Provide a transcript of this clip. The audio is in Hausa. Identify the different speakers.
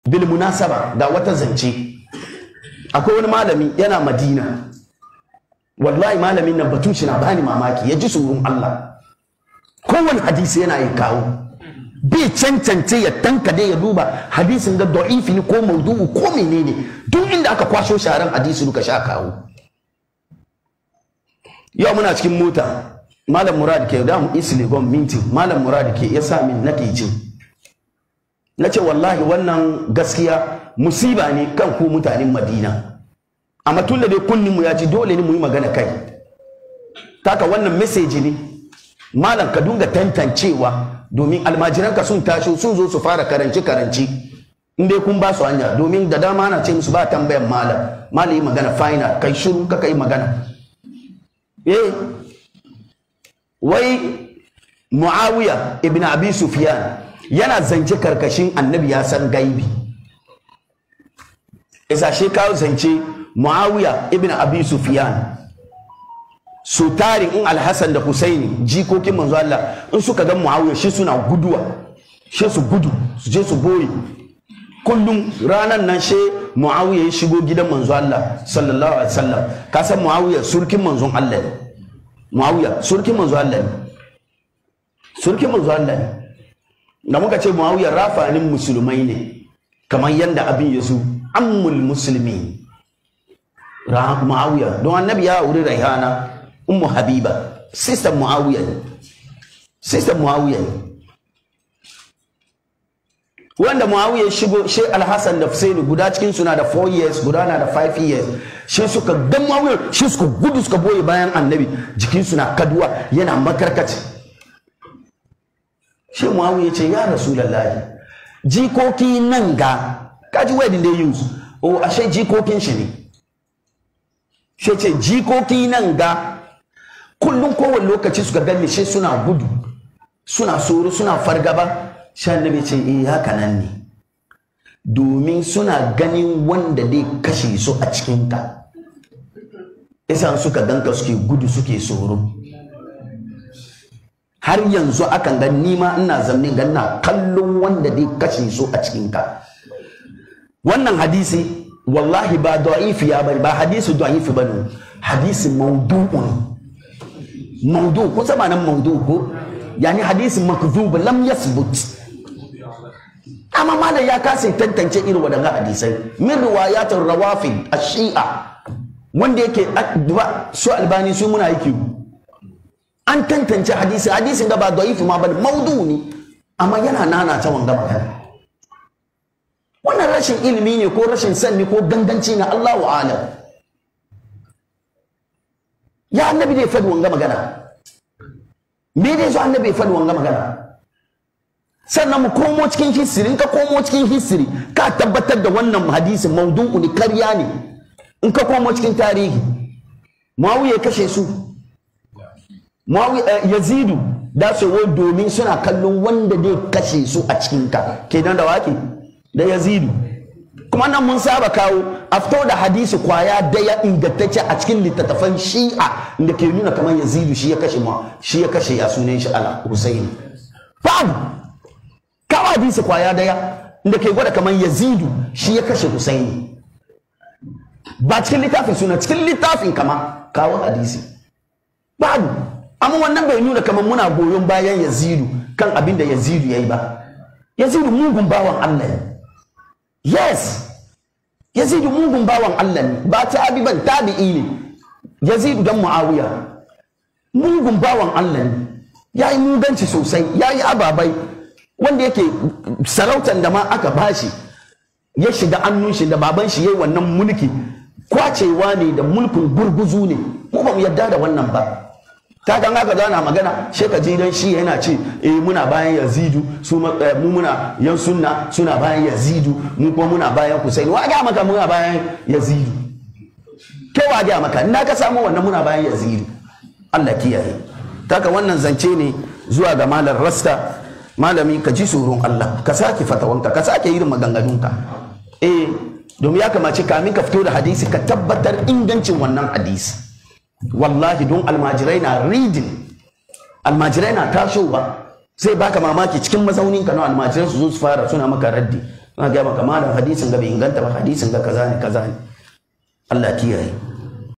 Speaker 1: bil munasaba ga wata zance akwai wani malami yana madina wallahi malamin nan batun shi na bani mamaki ya ji tsoron Allah kowane hadisi yana yi kawo bai cancance ya tankade ya duba hadisin ga da'ifi ne ko maudu'u ko menene duk inda aka kwasho sharan hadisi duka sha kawo yau muna cikin mota malam murad ke da mu isli gon minti malam murad ke ya sa min nake ji na ce wallahi wannan gaskiya musiba ne kan ku mutanen madina amma tun da dai kunnin mu ya ci dole ne mu yi magana kai taka wannan message ne malam ka dunga tantancewa domin almajiranka sun tashi sun zo su fara karanci karanci in dai kun ba su hanya domin da dama ana ce musu ba tambayan malam malam yi magana final kai shiru ka kai magana eh wai muawiya ibn abi sufyan yana zance karkashin annabi ya san gaibi isa shi kawo zance muawiya ibn abi sufyan su tarin in alhassan da husaini jikokin manzo Allah in suka ga muawiya shi suna guduwa shi su gudu su je su boye kullum ranan nan she muawiya ya shigo gidan manzo Allah sallallahu alaihi wasallam ka san muawiya surkin manzon Allah ne muawiya surkin manzo Allah ne surkin manzo Allah ne da muka ce muawiya rafanin musulmai ne kamar yanda abin ya zo ammul musulmi muawiya don annabi ya auri raihana ummu habiba sister muawiya ne sister muawiya ne wanda muawiya ya shigo shi alhassan da husaini guda cikin suna da 4 years guda na da 5 years shi suka ga muawiya shi suka gudu suka boye bayan annabi jikin suna kaduwa yana makarkaci shi muawiya ce ya rasulullahi jikoki nan ga kaji wedding day use o ashe jikokin shi ne shi ce jikoki nan ga kullum kowane lokaci suka gani shi suna gudu suna tsoro suna fargaba shi annabi ce eh haka nan ne domin suna ganin wanda dai kashe su a cikinka isan suka ganka suke gudu suke tsoro har yanzu akan ga nima ina zamne ga ina kallon wanda dai kashe su a cikinka wannan hadisi wallahi ba da'ifi ya bari ba hadisi da'ifi bane hadisi maudu'un maudu kun sama nan maudu ko yani hadisi makdhub lam yasbut amma malam ya kasa tantance irin wadannan hadisai min riwayatul rawafid ash-shi'a wanda yake su albani su muna yake an tantance hadisi hadisin da ba da'ifi ma bane maudu ne amma yana nana ta wanga magana wannan rashin ilimi ne ko rashin sanni ko ganganci na Allahu alam ya annabi ne faɗi wanga magana me dai so annabi faɗi wanga magana sannan mu komo cikin history in ka komo cikin history ka tabbatar da wannan hadisin maudu'u ne karya ne in ka komo cikin tarihi Muawiya kashe su Muawiya Yazidu da su domin suna kallon wanda zai kashe su a cikin ka kenan da wake da Yazidu kuma nan mun saba kawo a fito da hadisi kwaya daya ingantacce a cikin littattafan shi'a da ke nuna kamar yazidu shi ya kashe ma shi ya kashe ya sunan shi ala husaini babu kawo hadisi kwaya daya da ke gwada kamar yazidu shi ya kashe husaini ba cikin littafin suna cikin littafin kama kawo hadisi babu amma wannan bai nuna kamar muna goyon bayan yazidu kan abin da yazidu ya yi ba yazidu mugun bawan allah ne yes yazidu mugun bawan Allah ne ba tabi ban tabi'i ne yazidu dan muawiya mugun bawan Allah ne ya yi muganci sosai ya yi ababai wanda yake sarautan da ma aka bashi ya shiga annun shi da baban shi yayi wannan mulki kwacewa ne da mulkin gurguzu ne mu ba mu yadda da wannan ba ta kan haka zana magana she ka ji dan shi yana ce eh muna bayan yazidu su mu muna yan sunna suna bayan yazidu mu kuma muna bayan husaini wa ga maka muna bayan yazidu ke wa ga maka ina ka samu wannan muna bayan yazidu Allah kiyaye taka wannan zance ne zuwa ga malar rasta malami ka ji tsoron Allah ka sake fatawanka ka sake irin maganganunka eh domin ya kamace kamin ka fito da hadisi ka tabbatar ingancin wannan hadisi wallahi don almajirai na reading almajirai na tashowa sai baka mamaki cikin mazaunin ka na almajirai su zo su fara suna maka raddi na ga maka malam hadisin ga bai inganta ba hadisin ga kaza ne kaza ne Allah kiyaye